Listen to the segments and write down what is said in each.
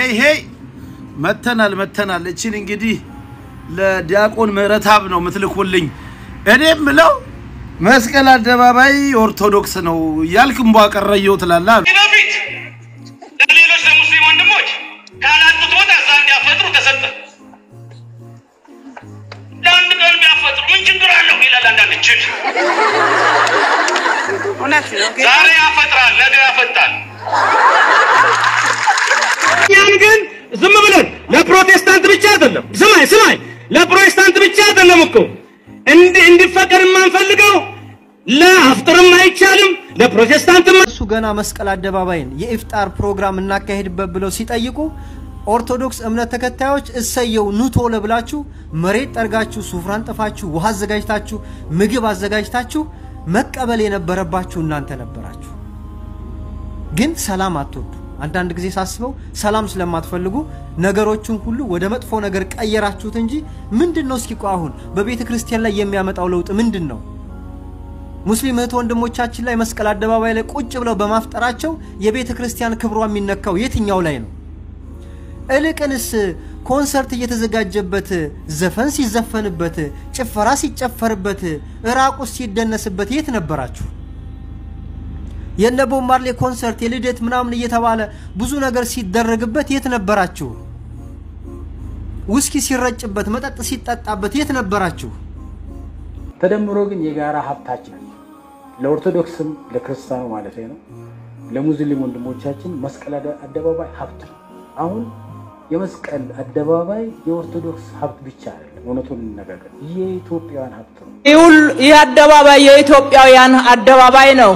ሄይ ሄይ መተናል መተናል። እችን እንግዲህ ለዲያቆን ምህረተአብ ነው የምትልኩልኝ። እኔ የምለው መስቀል አደባባይ ኦርቶዶክስ ነው እያልክ እምቧ ቀረየው ትላለህ። በፊት ለሌሎች ለሙስሊም ወንድሞች ካላጡት ቦታ እዛ እንዲያፈጥሩ ተሰጠ። ለአንድ ቀን ቢያፈጥሩ ምን ችግር አለው ይላል አንዳንድ ችል። እውነት ነው። ዛሬ ያፈጥራል፣ ነገ ያፈጣል። እኛም ግን ዝም ብለን ለፕሮቴስታንት ብቻ አይደለም። ስማይ ስማይ፣ ለፕሮቴስታንት ብቻ አይደለም እኮ እንዲ- እንዲፈቀድ የማንፈልገው ለአፍጥርም አይቻልም፣ ለፕሮቴስታንትም እሱ ገና መስቀል አደባባይን የኢፍጣር ፕሮግራም እናካሄድበት ብለው ሲጠይቁ ኦርቶዶክስ እምነት ተከታዮች እሰየው ኑ ቶሎ ብላችሁ መሬት ጠርጋችሁ ሱፍራ አንጥፋችሁ ውሃ አዘጋጅታችሁ ምግብ አዘጋጅታችሁ መቀበል የነበረባችሁ እናንተ ነበራችሁ። ግን ሰላም አትወዱ። አንዳንድ ጊዜ ሳስበው ሰላም ስለማትፈልጉ ነገሮችን ሁሉ ወደ መጥፎ ነገር ቀየራችሁት እንጂ ምንድን ነው እስኪ ቆይ አሁን በቤተ ክርስቲያን ላይ የሚያመጣው ለውጥ ምንድን ነው? ሙስሊም እህት ወንድሞቻችን ላይ መስቀል አደባባይ ላይ ቁጭ ብለው በማፍጠራቸው የቤተ ክርስቲያን ክብሯ የሚነካው የትኛው ላይ ነው? እልቅንስ ኮንሰርት እየተዘጋጀበት ዘፈን ሲዘፈንበት ጭፈራ ሲጨፈርበት እራቁስ ሲደነስበት የት ነበራችሁ? የነ ቦብ ማርሌ ኮንሰርት የልደት ምናምን እየተባለ ብዙ ነገር ሲደረግበት የት ነበራችሁ? ውስኪ ሲረጭበት መጠጥ ሲጠጣበት የት ነበራችሁ? ተደምሮ ግን የጋራ ሀብታችን ለኦርቶዶክስም ለክርስቲያኑ ማለት ነው ለሙስሊም ወንድሞቻችን መስቀል አደ- አደባባይ ሀብት ነው። አሁን የመስቀል አደባባይ የኦርቶዶክስ ሀብት ብቻ አይደለም። እውነቱን እንነጋገር፣ የኢትዮጵያውያን ሀብት ነው። ይህ ሁሉ- ይህ አደባባይ የኢትዮጵያውያን አደባባይ ነው።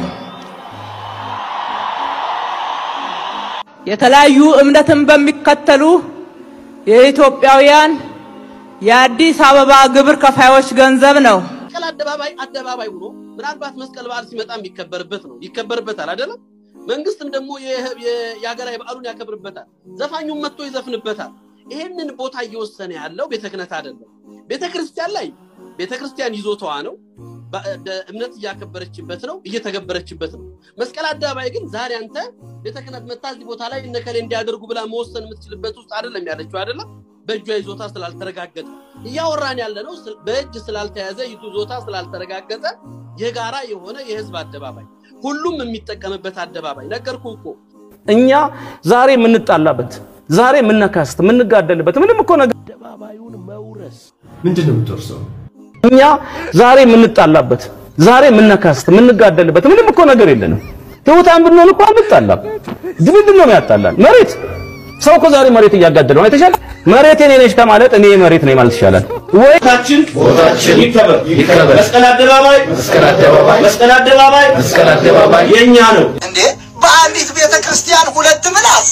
የተለያዩ እምነትን በሚከተሉ የኢትዮጵያውያን የአዲስ አበባ ግብር ከፋዮች ገንዘብ ነው። መስቀል አደባባይ አደባባይ ሆኖ ምናልባት መስቀል በዓል ሲመጣ የሚከበርበት ነው ይከበርበታል አይደለም መንግስትም ደግሞ የ- የ- የሀገራዊ በዓሉን ያከብርበታል ዘፋኙም መጥቶ ይዘፍንበታል ይሄንን ቦታ እየወሰነ ያለው ቤተ ክህነት አይደለም ቤተ ክርስቲያን ላይ ቤተ ክርስቲያን ይዞታዋ ነው በ- ደ- እምነት እያከበረችበት ነው እየተገበረችበት ነው መስቀል አደባባይ ግን ዛሬ አንተ ቤተ ክህነት መታ እዚህ ቦታ ላይ እነከሌ እንዲያደርጉ ብላ መወሰን የምትችልበት ውስጥ አይደለም ያለችው አይደለም በእጇ ይዞታ ስላልተረጋገጠ እያወራን ያለ ነው ስለ- በእጅ ስላልተያዘ ይዞታ ስላልተረጋገጠ የጋራ የሆነ የህዝብ አደባባይ ሁሉም የሚጠቀምበት አደባባይ ነገርኩ እኮ እኛ ዛሬ የምንጣላበት ዛሬ የምነካስት የምንጋደልበት ምንም እኮ ነገር ምንድን ነው የምትወርሰው? እኛ ዛሬ የምንጣላበት ዛሬ የምነካስት የምንጋደልበት ምንም እኮ ነገር የለንም። ትሑታን ብንሆን እኮ አንጣላም። ምንድን ነው የሚያጣላን? መሬት ሰው እኮ ዛሬ መሬት እያጋደለው ነው። አይተሻል? መሬት የኔ ነች ከማለት እኔ መሬት ነኝ ማለት ይሻላል ወይ? ቦታችን ቦታችን ይከበር ይከበር። መስቀል አደባባይ መስቀል አደባባይ መስቀል አደባባይ መስቀል አደባባይ የኛ ነው። እንዴ በአንዲት ቤተ ክርስቲያን ሁለት ምላስ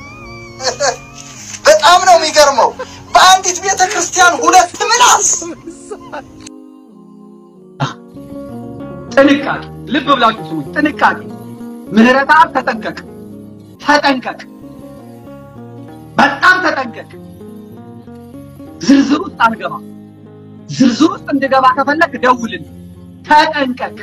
በጣም ነው የሚገርመው። በአንዲት ቤተ ክርስቲያን ሁለት ምላስ ጥንቃቄ ልብ ብላችሁ ስሙኝ። ጥንቃቄ ምህረተአብ ተጠንቀቅ፣ ተጠንቀቅ፣ በጣም ተጠንቀቅ። ዝርዝር ውስጥ አንገባ። ዝርዝር ውስጥ እንድገባ ከፈለግ ደውልን። ተጠንቀቅ፣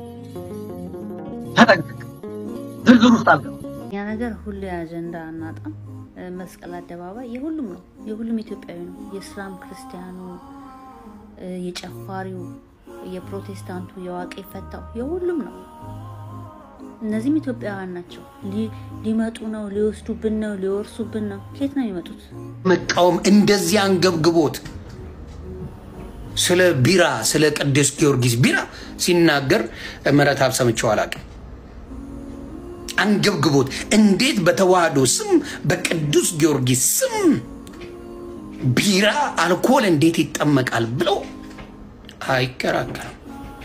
ተጠንቀቅ። ዝርዝር ውስጥ አልገባ። ያ ነገር ሁሌ አጀንዳ አናጣም። እ፣ መስቀል አደባባይ የሁሉም ነው፣ የሁሉም ኢትዮጵያዊ ነው። የእስላም ክርስቲያኑ፣ እ፣ የጨፋሪው፣ የፕሮቴስታንቱ፣ የዋቄ ፈታው የሁሉም ነው። እነዚህም ኢትዮጵያውያን ናቸው። ሊ- ሊመጡ ነው፣ ሊወስዱብን ነው፣ ሊወርሱብን ነው። ከየት ነው የሚመጡት? መቃወም እንደዚህ አንገብግቦት ስለ ቢራ ስለ ቅዱስ ጊዮርጊስ ቢራ ሲናገር ምህረተአብ ሰምቼው አላውቅም። አንገብግቦት እንዴት በተዋህዶ ስም በቅዱስ ጊዮርጊስ ስም ቢራ አልኮል እንዴት ይጠመቃል ብለው አይከራከርም።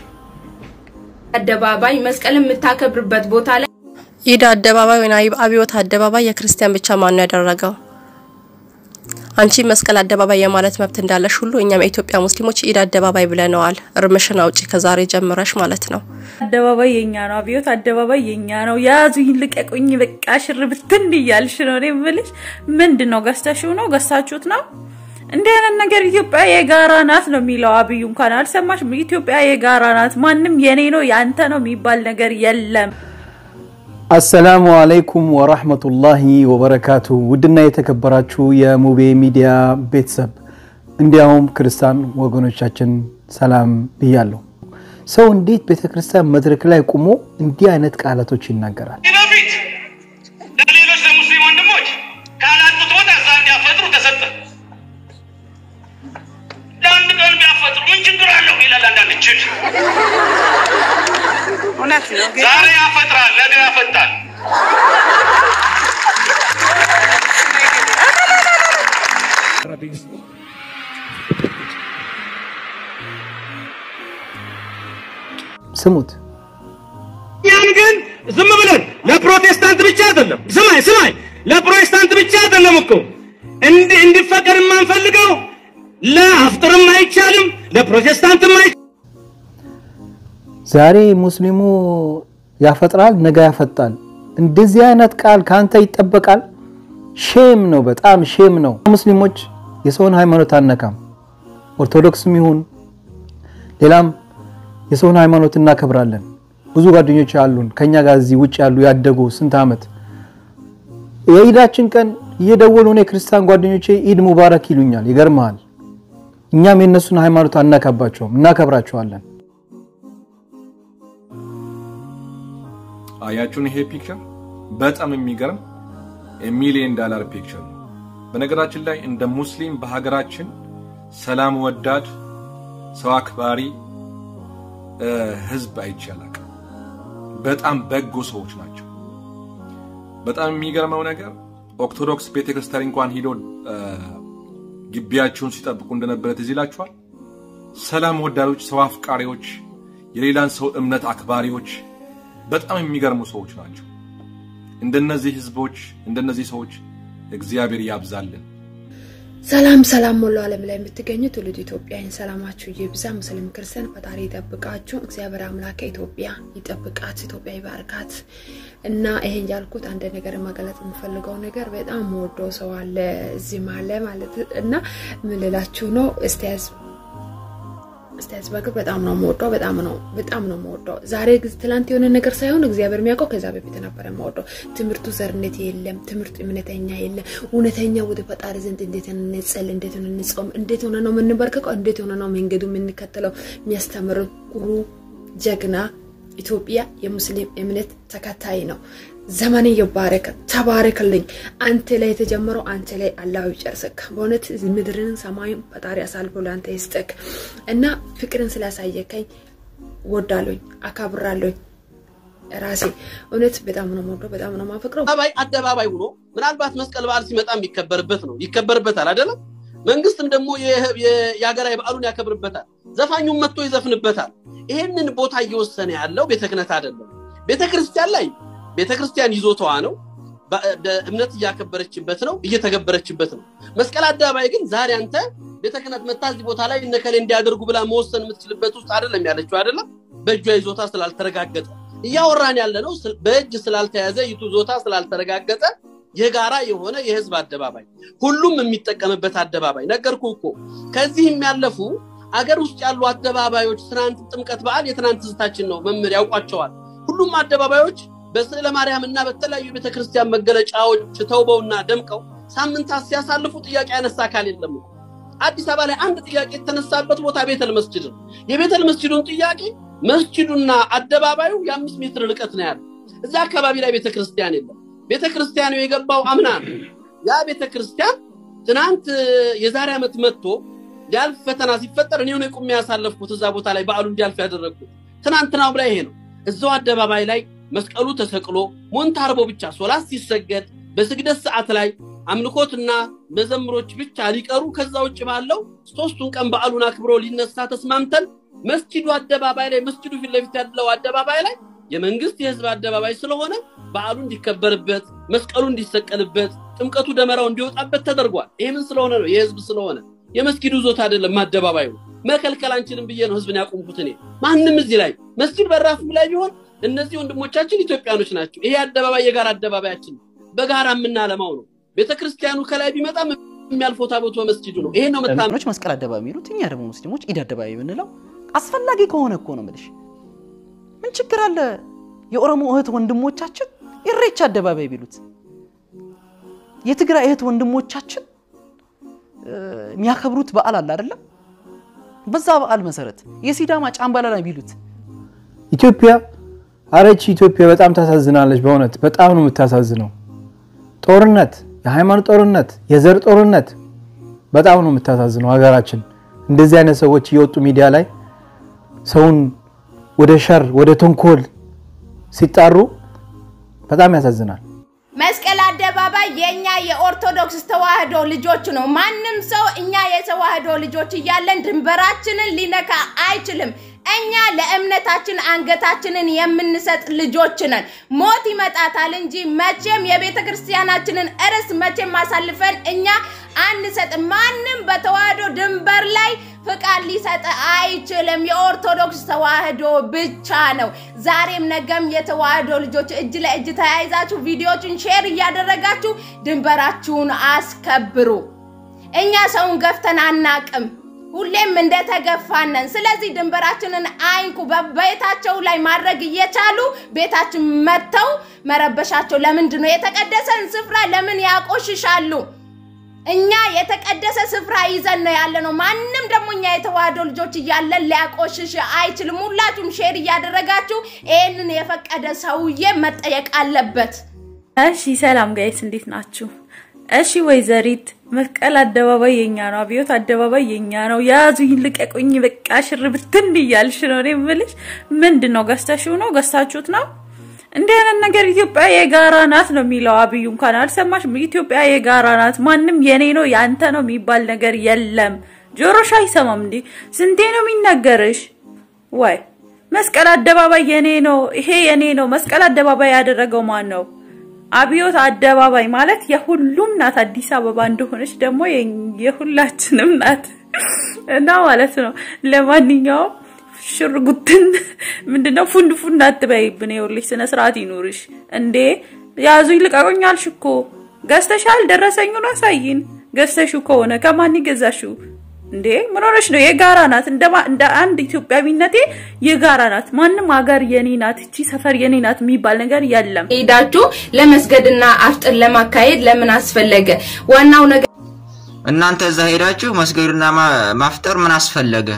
አደባባይ መስቀል የምታከብርበት ቦታ ላይ ኢድ አደባባይ ወይም አይ- አብዮት አደባባይ የክርስቲያን ብቻ ማን ነው ያደረገው? አንቺ መስቀል አደባባይ የማለት መብት እንዳለሽ ሁሉ እኛም የኢትዮጵያ ሙስሊሞች ኢድ አደባባይ ብለነዋል። እርምሽን አውጪ ከዛሬ ጀምረሽ ማለት ነው። አደባባይ የኛ ነው፣ አብዮት አደባባይ የኛ ነው። ያዙኝ ልቀቁኝ፣ በቃ ሽር ብትን እያልሽ ነው። እኔ የምልሽ ምንድን ነው ገዝተሽው ነው ገዝታችሁት ነው? እንዲህ አይነት ነገር ኢትዮጵያ የጋራ ናት ነው የሚለው አብዩ። እንኳን አልሰማሽም? ኢትዮጵያ የጋራ ናት፣ ማንም የኔ ነው ያንተ ነው የሚባል ነገር የለም። አሰላሙ አለይኩም ወራህመቱላሂ ወበረካቱ። ውድና የተከበራችሁ የሙቤ ሚዲያ ቤተሰብ እንዲያውም ክርስቲያን ወገኖቻችን ሰላም ብያለሁ። ሰው እንዴት ቤተ ክርስቲያን መድረክ ላይ ቆሞ እንዲህ አይነት ቃላቶች ይናገራል? በፊት ለሌሎች ለሙስሊም ወንድሞች ካላጡት ቦታ እዛ እንዲያፈጥሩ ተሰጠ። ለአንድ ቀን ቢያፈጥሩ ምን ችግር አለው ይላል አንዳንድ ችል እውነት ነው። ዛሬ ያፈጥራል፣ ነገ ያፈጣል። ስሙት። እኛም ግን ዝም ብለን ለፕሮቴስታንት ብቻ አይደለም። ስማኝ ስማኝ፣ ለፕሮቴስታንት ብቻ አይደለም እኮ እንዲ እንዲፈቀድ የማንፈልገው ለአፍጥርም አይቻልም፣ ለፕሮቴስታንትም አይቻልም። ዛሬ ሙስሊሙ ያፈጥራል፣ ነገ ያፈጣል። እንደዚህ አይነት ቃል ካንተ ይጠበቃል? ሼም ነው፣ በጣም ሼም ነው። ሙስሊሞች የሰውን ሃይማኖት አነካም። ኦርቶዶክስም ይሁን ሌላም የሰውን ሃይማኖት እናከብራለን። ብዙ ጓደኞች አሉን ከኛ ጋር እዚህ ውጭ ያሉ ያደጉ ስንት ዓመት የኢዳችን ቀን እየደወሉ እኔ ክርስቲያን ጓደኞቼ ኢድ ሙባረክ ይሉኛል። ይገርመሃል። እኛም የእነሱን ሃይማኖት አናካባቸውም፣ እናከብራቸዋለን። አያችሁን? ይሄ ፒክቸር በጣም የሚገርም የሚሊየን ዳላር ፒክቸር ነው። በነገራችን ላይ እንደ ሙስሊም በሀገራችን ሰላም ወዳድ ሰው አክባሪ ህዝብ አይቻላል። በጣም በጎ ሰዎች ናቸው። በጣም የሚገርመው ነገር ኦርቶዶክስ ቤተክርስቲያን እንኳን ሂዶ ግቢያቸውን ሲጠብቁ እንደነበረ ትዝ ይላችኋል። ሰላም ወዳዶች፣ ሰው አፍቃሪዎች፣ የሌላን ሰው እምነት አክባሪዎች በጣም የሚገርሙ ሰዎች ናቸው። እንደነዚህ ህዝቦች እንደነዚህ ሰዎች እግዚአብሔር ያብዛልን። ሰላም ሰላም ሙሉ ዓለም ላይ የምትገኙ ትውልድ ኢትዮጵያውያን ሰላማችሁ ይብዛ። ሙስሊም ክርስቲያን ፈጣሪ ይጠብቃችሁ። እግዚአብሔር አምላክ ኢትዮጵያ ይጠብቃት፣ ኢትዮጵያ ይባርካት እና ይሄን ያልኩት አንድ ነገር መገለጽ የምፈልገው ነገር በጣም ወደው ሰው አለ እዚህ ማለ ማለት እና ምን ልላችሁ ነው እስቲያዝ እስቲያዝ በግር በጣም ነው የምወደው። በጣም ነው በጣም ነው የምወደው። ዛሬ ትላንት የሆነ ነገር ሳይሆን እግዚአብሔር የሚያውቀው ከዛ በፊት ነበረ የምወደው። ትምህርቱ ዘርነት የለም፣ ትምህርቱ እምነተኛ የለም። እውነተኛ ወደ ፈጣሪ ዘንድ እንዴት እንጸል፣ እንዴት ሆነ እንጾም፣ እንዴት ሆነ ነው የምንበርከቀው፣ እንዴት ሆነ ነው መንገዱ የምንከተለው የሚያስተምር ኩሩ ጀግና ኢትዮጵያ የሙስሊም እምነት ተከታይ ነው። ዘመን ይባረክ፣ ተባረክልኝ። አንተ ላይ የተጀመረው አንተ ላይ አላህ ይጨርስክ። በእውነት ምድርን ሰማይን ፈጣሪ አሳልፎ ለአንተ ይስጥክ እና ፍቅርን ስላሳየከኝ ወዳለኝ አካብራለኝ ራሴ እውነት በጣም ነው የምወደው፣ በጣም ነው የማፈቅረው። አደባባይ አደባባይ ሆኖ ምናልባት መስቀል በዓል ሲመጣ የሚከበርበት ነው ይከበርበታል አይደለም። መንግስትም ደግሞ የሀገራዊ በዓሉን ያከብርበታል። ዘፋኙም መጥቶ ይዘፍንበታል። ይሄንን ቦታ እየወሰነ ያለው ቤተ ክህነት አይደለም። ቤተ ክርስቲያን ላይ ቤተ ክርስቲያን ይዞታዋ ነው። እምነት እያከበረችበት ነው፣ እየተገበረችበት ነው። መስቀል አደባባይ ግን ዛሬ አንተ ቤተ ክህነት መታ እዚህ ቦታ ላይ እነከሌ እንዲያደርጉ ብላ መወሰን የምትችልበት ውስጥ አይደለም ያለችው አይደለም። በእጇ ይዞታ ስላልተረጋገጠ እያወራን ያለ ነው። በእጅ ስላልተያዘ ይዞታ ስላልተረጋገጠ የጋራ የሆነ የህዝብ አደባባይ ሁሉም የሚጠቀምበት አደባባይ ነገርኩ እኮ። ከዚህም ያለፉ አገር ውስጥ ያሉ አደባባዮች ትናንት ጥምቀት በዓል የትናንት ትዝታችን ነው። መምህር ያውቋቸዋል። ሁሉም አደባባዮች በስዕለ ማርያም እና በተለያዩ ቤተክርስቲያን መገለጫዎች ተውበውና ደምቀው ሳምንታት ሲያሳልፉ ጥያቄ ያነሳ አካል የለም። አዲስ አበባ ላይ አንድ ጥያቄ የተነሳበት ቦታ ቤተል መስጅድ ነው። የቤተል መስጅዱን ጥያቄ መስጅዱና አደባባዩ የአምስት ሜትር ርቀት ነው ያለው። እዛ አካባቢ ላይ ቤተክርስቲያን የለም። ቤተክርስቲያኑ የገባው አምና ነው። ያ ቤተክርስቲያን ትናንት የዛሬ ዓመት መጥቶ ሊያልፍ ፈተና ሲፈጠር እኔ ቁሜ ያሳለፍኩት እዛ ቦታ ላይ በዓሉ እንዲያልፍ ያደረግኩት ትናንትናው ላይ ይሄ ነው። እዛው አደባባይ ላይ መስቀሉ ተሰቅሎ ሞንታርቦ ብቻ ሶላት ሲሰገድ በስግደት ሰዓት ላይ አምልኮትና መዘምሮች ብቻ ሊቀሩ ከዛ ውጭ ባለው ሶስቱን ቀን በዓሉን አክብሮ ሊነሳ ተስማምተን መስጂዱ አደባባይ ላይ መስጂዱ ፊት ለፊት ያለው አደባባይ ላይ የመንግስት የህዝብ አደባባይ ስለሆነ በዓሉ እንዲከበርበት፣ መስቀሉ እንዲሰቀልበት፣ ጥምቀቱ ደመራው እንዲወጣበት ተደርጓል። ይሄ ምን ስለሆነ ነው? የህዝብ ስለሆነ መስጊዱ ዞታ አይደለም አደባባዩ። መከልከል አንችልም ብዬ ነው ህዝብን ያቆምኩት እኔ። ማንም እዚህ ላይ መስጊድ በራፉ ላይ ቢሆን እነዚህ ወንድሞቻችን ኢትዮጵያኖች ናቸው። ይሄ አደባባይ የጋራ አደባባያችን ነው። በጋራ የምናለማው ነው። ቤተክርስቲያኑ ከላይ ቢመጣም የሚያልፈው ታቦቱ መስጂዱ ነው። ይሄ ነው መታመን። ሙስሊሞች መስቀል አደባባይ የሚሉት እኛ ደግሞ ሙስሊሞች ኢድ አደባባይ የምንለው አስፈላጊ ከሆነ እኮ ነው የምልሽ። ምን ችግር አለ? የኦሮሞ እህት ወንድሞቻችን ኢሬቻ አደባባይ ቢሉት የትግራይ እህት ወንድሞቻችን የሚያከብሩት በዓል አለ አይደለም? በዛ በዓል መሰረት የሲዳማ ጫምባላላ ቢሉት ኢትዮጵያ አረች ኢትዮጵያ በጣም ታሳዝናለች። በእውነት በጣም ነው የምታሳዝነው። ጦርነት፣ የሃይማኖት ጦርነት፣ የዘር ጦርነት በጣም ነው የምታሳዝነው ሀገራችን። እንደዚህ አይነት ሰዎች እየወጡ ሚዲያ ላይ ሰውን ወደ ሸር ወደ ተንኮል ሲጣሩ በጣም ያሳዝናል። መስቀል አደባባይ የኛ የኦርቶዶክስ ተዋህዶ ልጆች ነው። ማንም ሰው እኛ የተዋህዶ ልጆች እያለን ድንበራችንን ሊነካ አይችልም። እኛ ለእምነታችን አንገታችንን የምንሰጥ ልጆች ነን። ሞት ይመጣታል እንጂ መቼም የቤተ ክርስቲያናችንን እርስ መቼም አሳልፈን እኛ አንሰጥም። ማንም በተዋህዶ ድንበር ላይ ፍቃድ ሊሰጥ አይችልም። የኦርቶዶክስ ተዋህዶ ብቻ ነው። ዛሬም ነገም የተዋህዶ ልጆች እጅ ለእጅ ተያይዛችሁ ቪዲዮችን ሼር እያደረጋችሁ ድንበራችሁን አስከብሩ። እኛ ሰውን ገፍተን አናቅም። ሁሌም እንደተገፋነን። ስለዚህ ድንበራችንን አይንኩ። በቤታቸው ላይ ማድረግ እየቻሉ ቤታችን መጥተው መረበሻቸው ለምንድን ነው? የተቀደሰን ስፍራ ለምን ያቆሽሻሉ? እኛ የተቀደሰ ስፍራ ይዘን ነው ያለ ነው። ማንም ደግሞ እኛ የተዋህዶ ልጆች እያለን ሊያቆሽሽ አይችልም። ሁላችሁም ሼር እያደረጋችሁ ይህንን የፈቀደ ሰውዬ መጠየቅ አለበት። እሺ ሰላም ጋይስ እንዴት ናችሁ? እሺ ወይዘሪት መስቀል አደባባይ የኛ ነው፣ አብዮት አደባባይ የኛ ነው። ያዙኝ ልቀቁኝ፣ በቃ ሽር ብትን እያልሽ ነው። እኔ የምልሽ ምንድን ነው ገዝተሽው ነው ገዝታችሁት ነው? እንዲህ አይነት ነገር ኢትዮጵያ የጋራ ናት ነው የሚለው አብዩ። እንኳን አልሰማሽም? ኢትዮጵያ የጋራ ናት፣ ማንም የኔ ነው ያንተ ነው የሚባል ነገር የለም። ጆሮሽ አይሰማም እንዴ? ስንቴ ነው የሚነገርሽ? ወይ መስቀል አደባባይ የኔ ነው፣ ይሄ የኔ ነው። መስቀል አደባባይ ያደረገው ማን ነው? አብዮት አደባባይ ማለት የሁሉም ናት። አዲስ አበባ እንደሆነች ደግሞ የሁላችንም ናት እና ማለት ነው። ለማንኛውም ሽርጉትን ምንድነው ፉንድ ፉንድ አትበይብን። ይኸውልሽ ስነ ስርዓት ይኑርሽ እንዴ። ያዙኝ ልቀቁኝ አልሽ እኮ ገዝተሻል። ደረሰኙን አሳይን። ገዝተሽው ከሆነ ከማን ገዛሽው? እንዴ ምን ሆነሽ ነው? የጋራ ናት። እንደ አንድ ኢትዮጵያዊነቴ የጋራ ናት። ማንም ሀገር የኔ ናት፣ እቺ ሰፈር የኔ ናት የሚባል ነገር የለም። ሄዳችሁ ለመስገድና አፍጥር ለማካሄድ ለምን አስፈለገ? ዋናው ነገር እናንተ እዛ ሄዳችሁ መስገድና ማፍጠር ምን አስፈለገ?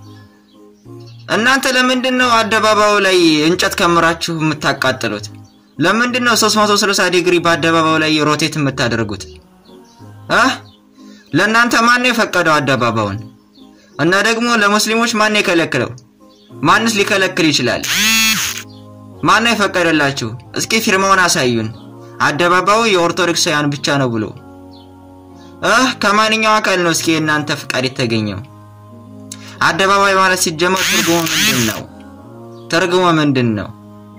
እናንተ ለምንድን ነው አደባባዩ ላይ እንጨት ከምራችሁ የምታቃጥሉት? ለምንድን ነው 360 ዲግሪ በአደባባዩ ላይ ሮቴት የምታደርጉት? አህ ለእናንተ ማን ነው የፈቀደው አደባባዩን? እና ደግሞ ለሙስሊሞች ማን ነው የከለከለው? ማንስ ሊከለክል ይችላል? ማን ነው የፈቀደላችሁ? እስኪ ፊርማውን አሳዩን። አደባባዩ የኦርቶዶክሳውያን ብቻ ነው ብሎ እህ ከማንኛው አካል ነው እስኪ የእናንተ ፍቃድ የተገኘው? አደባባይ ማለት ሲጀመር ትርጉሙ ምንድን ነው? ትርጉሙ ምንድን ነው?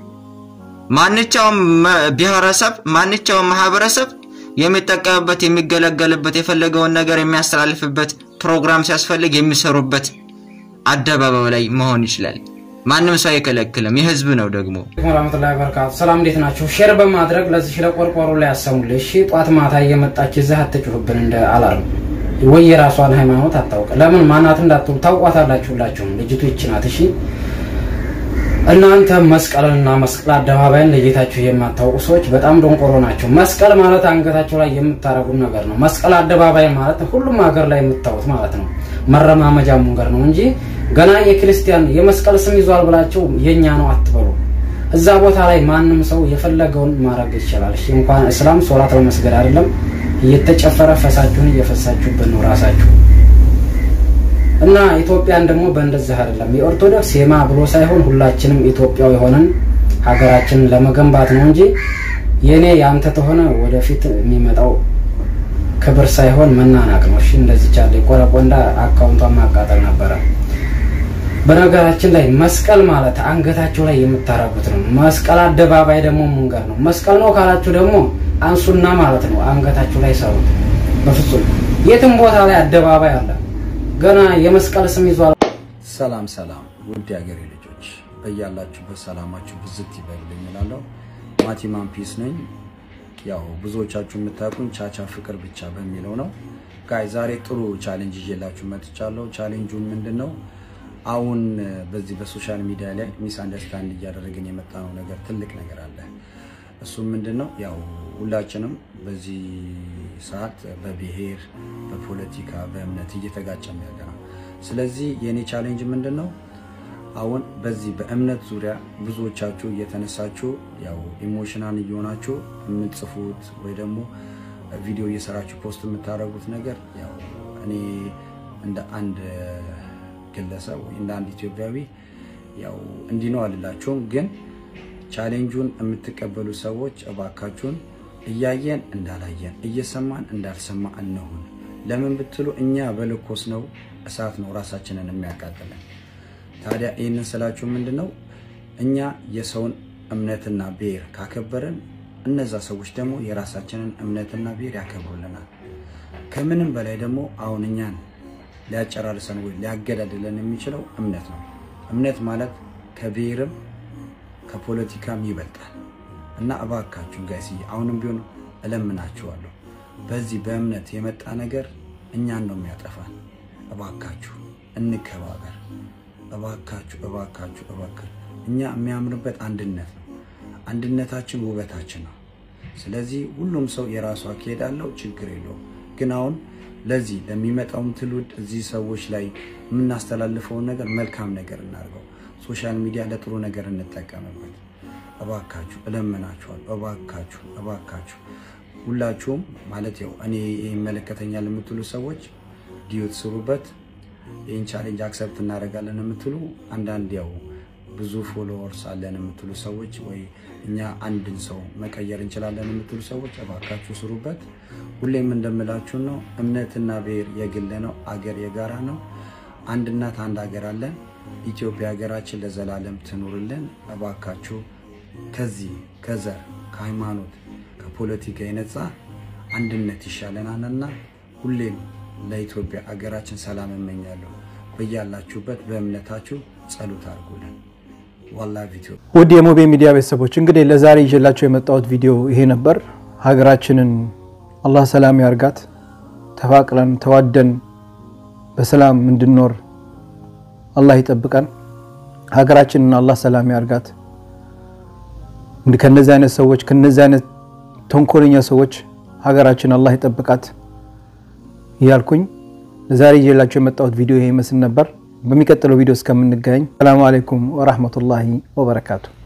ማንኛውም ብሔረሰብ ማንኛውም ማህበረሰብ የሚጠቀምበት የሚገለገልበት የፈለገውን ነገር የሚያስተላልፍበት ፕሮግራም ሲያስፈልግ የሚሰሩበት አደባባይ ላይ መሆን ይችላል። ማንም ሰው አይከለክልም። የህዝብ ነው ደግሞ። ወራህመቱላሂ ወበረካቱ። ሰላም እንዴት ናችሁ? ሼር በማድረግ ለዚህ ለቆርቆሮ ላይ ያሰሙልኝ። እሺ ጧት ማታ እየመጣች እዚህ አትጩህብን እንደ አላርም ወይ የራሷን ሃይማኖት አታውቅ። ለምን ማናት እንዳትሉ ታውቋታላችሁ ሁላችሁም። ልጅቱ ይቺ ናት። እሺ እናንተ መስቀልንና መስቀል አደባባይን ለጌታችሁ የማታውቁ ሰዎች በጣም ደንቆሮ ናቸው። መስቀል ማለት አንገታቸው ላይ የምታረጉት ነገር ነው። መስቀል አደባባይ ማለት ሁሉም ሀገር ላይ የምታዩት ማለት ነው። መረማመጃ መንገድ ነው እንጂ ገና የክርስቲያን የመስቀል ስም ይዟል ብላችሁ የኛ ነው አትበሉ። እዛ ቦታ ላይ ማንም ሰው የፈለገውን ማድረግ ይችላል። እሺ እንኳን እስላም ሶላት ለመስገድ አይደለም እየተጨፈረ ፈሳችሁን እየፈሳችሁበት ነው ራሳችሁ እና ኢትዮጵያን ደግሞ በእንደዚህ አይደለም። የኦርቶዶክስ የማ ብሎ ሳይሆን ሁላችንም ኢትዮጵያዊ የሆነን ሀገራችንን ለመገንባት ነው እንጂ የኔ ያንተ ተሆነ ወደፊት የሚመጣው ክብር ሳይሆን መናናቅ ነው። እሺ እንደዚህ ቻለ ቆረቆንዳ አካውንቷን ማቃጠል ነበረ። በነገራችን ላይ መስቀል ማለት አንገታቸው ላይ የምታረጉት ነው። መስቀል አደባባይ ደግሞ መንገድ ነው። መስቀል ነው ካላችሁ ደግሞ አንሱና ማለት ነው አንገታችሁ ላይ ሰሩት። በፍጹም የትም ቦታ ላይ አደባባይ አለ። ገና የመስቀል ስም ይዟል። ሰላም ሰላም፣ ውድ የሀገሬ ልጆች በያላችሁበት ሰላማችሁ ብዝት ይበልልኝ እላለሁ። ማቲማን ፒስ ነኝ። ያው ብዙዎቻችሁ የምታውቁኝ ቻቻ ፍቅር ብቻ በሚለው ነው። ጋይ ዛሬ ጥሩ ቻሌንጅ ይዤላችሁ መጥቻለሁ። ቻሌንጁ ምንድን ነው? አሁን በዚህ በሶሻል ሚዲያ ላይ ሚስ አንደርስታንድ እያደረግን የመጣነው ነገር ትልቅ ነገር አለ። እሱም ምንድን ነው ያው ሁላችንም በዚህ ሰዓት በብሔር በፖለቲካ በእምነት እየተጋጨን ያለ ነው። ስለዚህ የእኔ ቻሌንጅ ምንድን ነው አሁን በዚህ በእምነት ዙሪያ ብዙዎቻችሁ እየተነሳችሁ ያው ኢሞሽናል እየሆናችሁ የምትጽፉት ወይ ደግሞ ቪዲዮ እየሰራችሁ ፖስት የምታደርጉት ነገር ያው እኔ እንደ አንድ ግለሰብ ወይ እንደ አንድ ኢትዮጵያዊ ያው እንዲህ ነው አልላችሁም፣ ግን ቻሌንጁን የምትቀበሉ ሰዎች እባካችሁን እያየን እንዳላየን እየሰማን እንዳልሰማ እንሁን። ለምን ብትሉ እኛ በልኮስ ነው እሳት ነው ራሳችንን የሚያቃጥለን። ታዲያ ይህንን ስላችሁ ምንድን ነው እኛ የሰውን እምነትና ብሔር ካከበርን እነዛ ሰዎች ደግሞ የራሳችንን እምነትና ብሔር ያከብሩልናል። ከምንም በላይ ደግሞ አሁን እኛን ሊያጨራርሰን ወይ ሊያገዳድለን የሚችለው እምነት ነው። እምነት ማለት ከብሔርም ከፖለቲካም ይበልጣል እና እባካችሁ ጋይስዬ አሁንም ቢሆን እለምናችኋለሁ፣ በዚህ በእምነት የመጣ ነገር እኛን ነው የሚያጠፋን። እባካችሁ እንከባበር። እባካችሁ እባካችሁ እባካችሁ እኛ የሚያምርበት አንድነት ነው። አንድነታችን ውበታችን ነው። ስለዚህ ሁሉም ሰው የራሱ አካሄድ አለው፣ ችግር የለውም። ግን አሁን ለዚህ ለሚመጣውም ትውልድ እዚህ ሰዎች ላይ የምናስተላልፈውን ነገር መልካም ነገር እናድርገው። ሶሻል ሚዲያ ለጥሩ ነገር እንጠቀምበት። እባካችሁ እለምናችኋል። እባካችሁ እባካችሁ ሁላችሁም ማለት ያው እኔ ይመለከተኛል የምትሉ ሰዎች ዲዩት ስሩበት። ይህን ቻሌንጅ አክሰፕት እናደርጋለን የምትሉ አንዳንድ ያው ብዙ ፎሎወርስ አለን የምትሉ ሰዎች ወይ እኛ አንድን ሰው መቀየር እንችላለን የምትሉ ሰዎች እባካችሁ ስሩበት። ሁሌም እንደምላችሁ ነው፣ እምነትና ብሔር የግል ነው፣ አገር የጋራ ነው። አንድ እናት አንድ ሀገር አለን። ኢትዮጵያ ሀገራችን ለዘላለም ትኑርልን። እባካችሁ ከዚህ ከዘር ከሃይማኖት ከፖለቲካ የነጻ አንድነት ይሻለናልና ሁሌም ለኢትዮጵያ ሀገራችን ሰላም እመኛለሁ። በያላችሁበት በእምነታችሁ ጸሎት አድርጉልን። ዋላ ቪዲዮ ውድ የሞቤ ሚዲያ ቤተሰቦች እንግዲህ ለዛሬ ይዤላቸው የመጣሁት ቪዲዮ ይሄ ነበር። ሀገራችንን አላህ ሰላም ያርጋት። ተፋቅረን ተዋደን በሰላም እንድንኖር አላህ ይጠብቀን። ሀገራችንን አላህ ሰላም ያርጋት። ከነዚህ አይነት ሰዎች ከነዚህ አይነት ተንኮለኛ ሰዎች ሀገራችን አላህ ይጠብቃት እያልኩኝ ለዛሬ ይዤላቸው የመጣሁት ቪዲዮ ይሄ ይመስል ነበር። በሚቀጥለው ቪዲዮ እስከምንገናኝ ሰላሙ አለይኩም ወራህመቱላሂ ወበረካቱ።